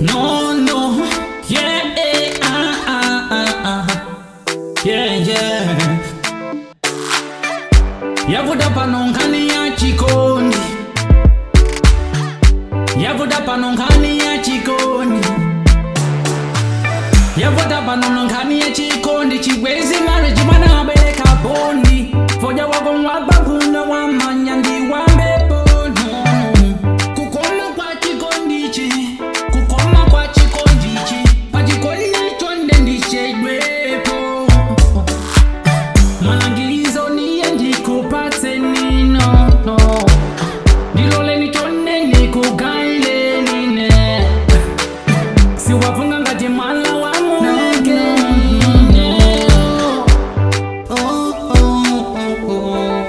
No, no, yeah, eh, ah, ah, ah, ah. yeah, yeah. Yavuda pano nkhani ya chikondi, yavuda pano nkhani ya chikondi, yavuda pano nkhani ya chikondi, chibwezi marriage mwana abereka bondi, foja wako mwababuna wamanya ndi wambepo no, no. Kukoma kwa chikondichi, kukoma kwa chikondichi, pachikondi chonde ndichedwepo Maagizo niye ndikupatse nino no. Ndilole nichone nikugaile nine siwafunga ngati mwala wa muke Oh, oh, oh, oh.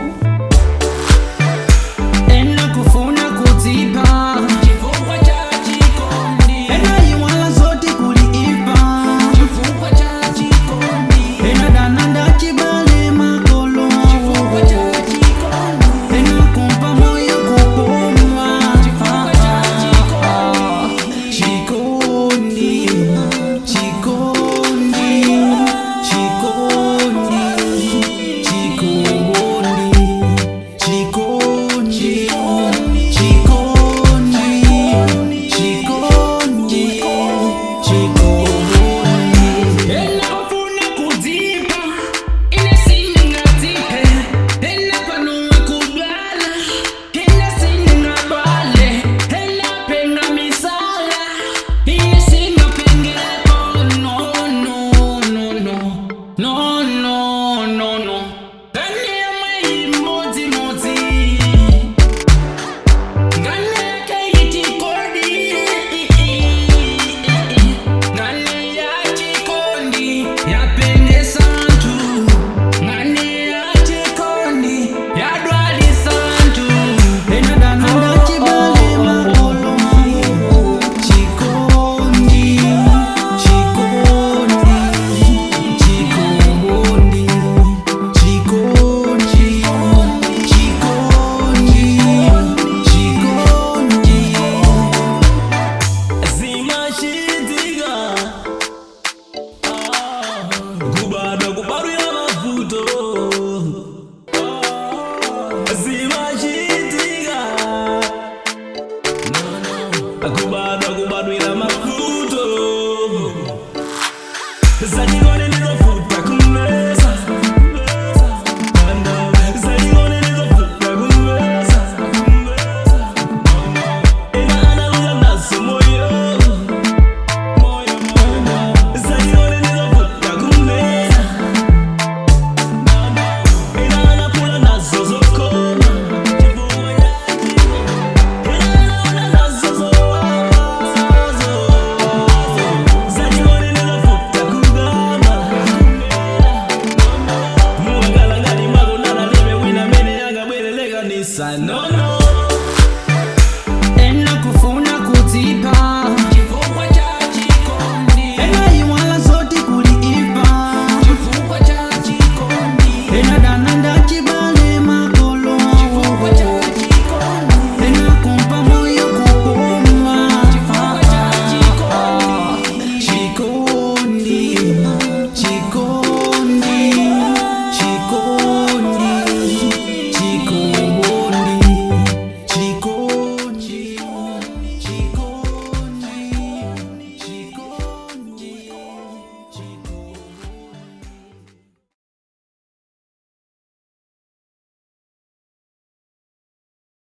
Ena kufuna kudzipa chifukwa cha chikondi ena iwala zote kuliipa chifukwa cha chikondi ena dana ndachibale makolo chifukwa cha chikondi ena kumpa moyo kupumwa chifukwa cha chikondi chikondi chikondi chikondi chikondi Chikondi, chikondi, chikondi, chikondi. Ena ufuna kudzipa, ine siningatipe. Ena panua kudwala, ine siningabale. Ena penga misala, ine singapengepo. No, no, no, no. No, no, no, no. Ndani ya mai mozi mozi. Ngane yake iti kodi. Ngane ya chikondi yapende santu. Ngane ya chikondi yadwali santu. Ena dana ndachibale makolo. Chikondi, chikondi, chikondi, chikondi, chikondi, chikondi. zimashitika kubada kubarwira mavuto zimashitika kubada